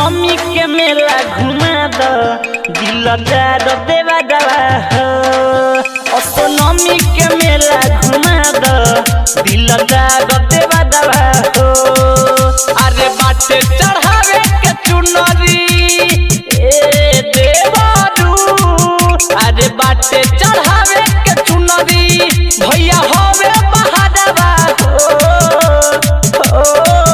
नमी के मेला घुमा द दिलदार देवा दवा हो असो नमी के मेला घुमा द दिलदार देवा दवा हो अरे बाटे चढ़ावे के चुनरी ए देवारू अरे बाटे चढ़ावे के चुनरी भैया होवे बहादवा हो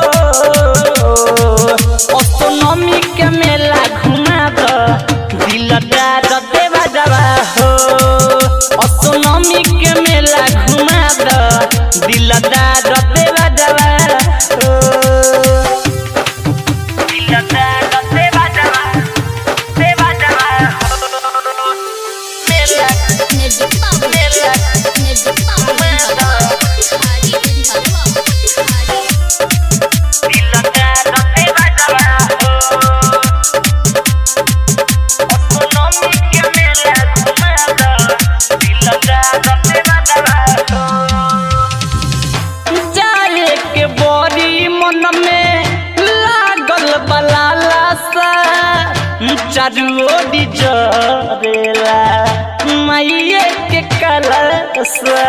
असोनमी के मेला घुमा द दिलदार देवा दवा हो असोनमी के मेला घुमा द दिलदार देवा दवा हो दिलदार देवा दवा देवा दवा हो मेला निर्जित बाबू मेला निर्जित बाबू हरी तेरी हलवा हरी दिलदार देवा दवा हो असोनमी के मेला घुमा द दिलदार देवा दवा हो जाए के बड़ी मन में लागल बलाला सा चारू ओरी जरेला माइये के कलसा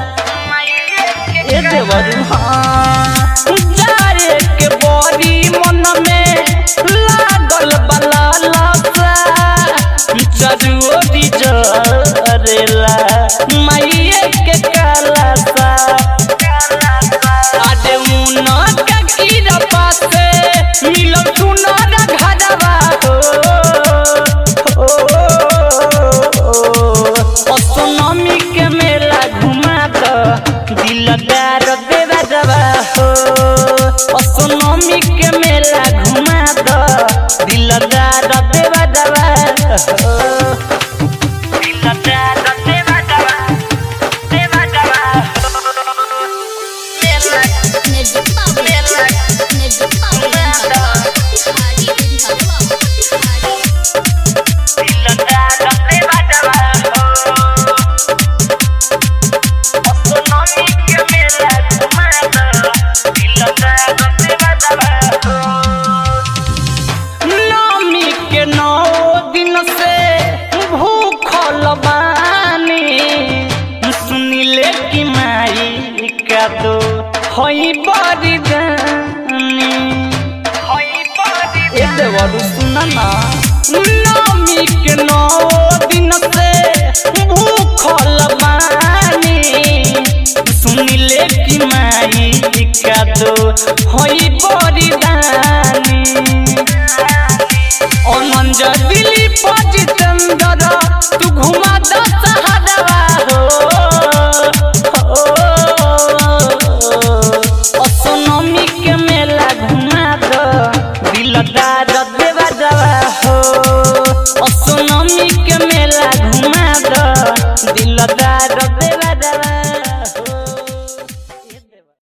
ए देवरू हाँ जाए के बड़ी मन में लागल बलाला सा चारू ओरी जरेला माइये के कलसा आदे मुना के कीरा पासे मिलो सुनार घरवा हो असोनमी के मेला घुमा द दिलदार देवा दवा हो असोनमी के मेला घुमा द दिलदार देवा दवा हो दिलदार देवा दवा देवा दवा हो मेला निर्जित बाबू निर्जित बाबू हरी तेरी हलवा हरी नवमी के नौ दिन से भूखल बानी सुनिले कि माई का दो हई बड़ी जानी ए देवरू सुना ना नवमी के नौ दिन से भूखल बानी सुनिले कि माई का दो हई बड़ी दानी